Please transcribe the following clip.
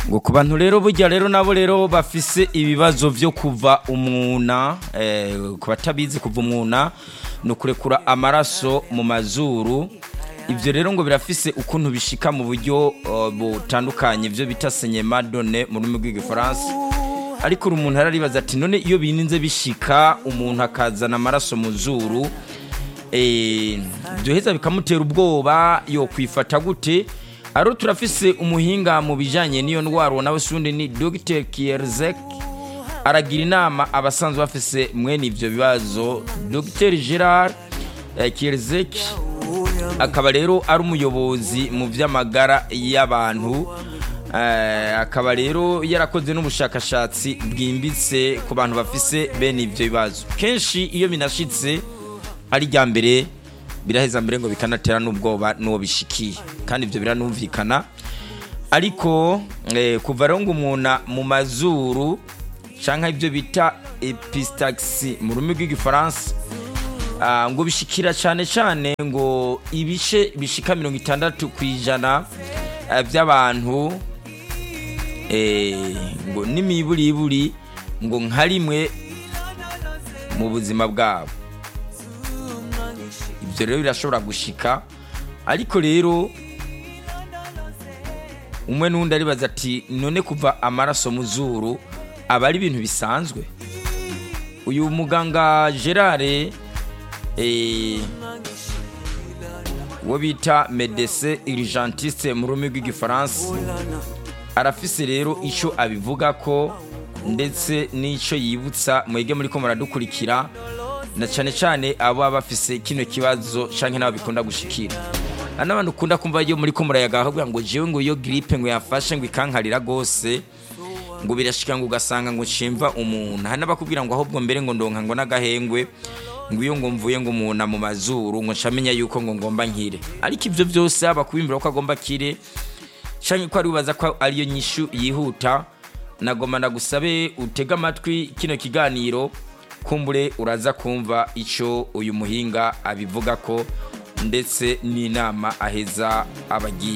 ngo ku bantu rero burya rero nabo rero bafise ibibazo byo kuva umwuna eh, ku batabizi kuva umwuna ni ukurekura amaraso mu mazuru ibyo rero ngo birafise ukuntu bishika mu buryo uh, butandukanye ibyo bita senyema done mu rurimi rw'igifaransa ariko uri umuntu araribaza ati none iyo bininze bishika umuntu akazana amaraso mu zuru eh, byoheza bikamutera ubwoba yo kwifata gute aro turafise umuhinga mu bijanye n'iyo ndwara nawe sundi ni Dr Kierzek aragira inama abasanzwe bafise mwene ivyo bibazo Dr Gerard eh, Kierzek akaba rero ari umuyobozi mu vy'amagara y'abantu eh, akaba rero yarakoze n'ubushakashatsi bwimbitse ku bantu bafise bene ivyo bibazo kenshi iyo binashitse ari rya mbere biraheza mbere ngo bikanatera n'ubwoba n'uwo bishikiye kandi ibyo biranumvikana ariko eh, kuva rero ngo umuntu mu mazuru cyangwa ibyo bita epistaxi mu rurimi rw'igifaransa ah, ngo bishikira cyane cyane ngo ibice bishika mirongo itandatu ku ijana eh, by'abantu eh, ngo n'imiburiburi ngo nka rimwe mu buzima bwabo ibyo rero birashobora gushika ariko rero umwe n'undi aribaza ati none kuva amaraso mu zuru aba ari ibintu bisanzwe uyu muganga gerard eh, uwo bita medese urgentiste mu rurimi rw'igifaransa arafise rero icyo abivuga ko ndetse n'icyo yibutsa mwege muri ko muradukurikira na cyane cyane abo baba bafise kino kibazo canke nabo bikunda gushikira ana abantu ukunda kumva iyo muri ko murayaga ahubwo ngo jewe ngo iyo gripe ngo yafashe ngo ikankarira gose ngo birashika ngo ugasanga ngo cimva umuntu hari n'abakubwira ngo ahubwo mbere ngo ndonka ngo n'agahengwe ngo iyo ngo mvuye ngo umuntu mu mazuru ngo ncamenya yuko ngo ngomba nkire ariko ivyo byose aba kubimbira ko agomba kire canke ko ari ubaza ko ariyo nyishu yihuta nagomba ndagusabe utege amatwi kino kiganiro kumbure uraza kumva icyo uyu muhinga abivuga ko ndetse n'inama aheza abagiye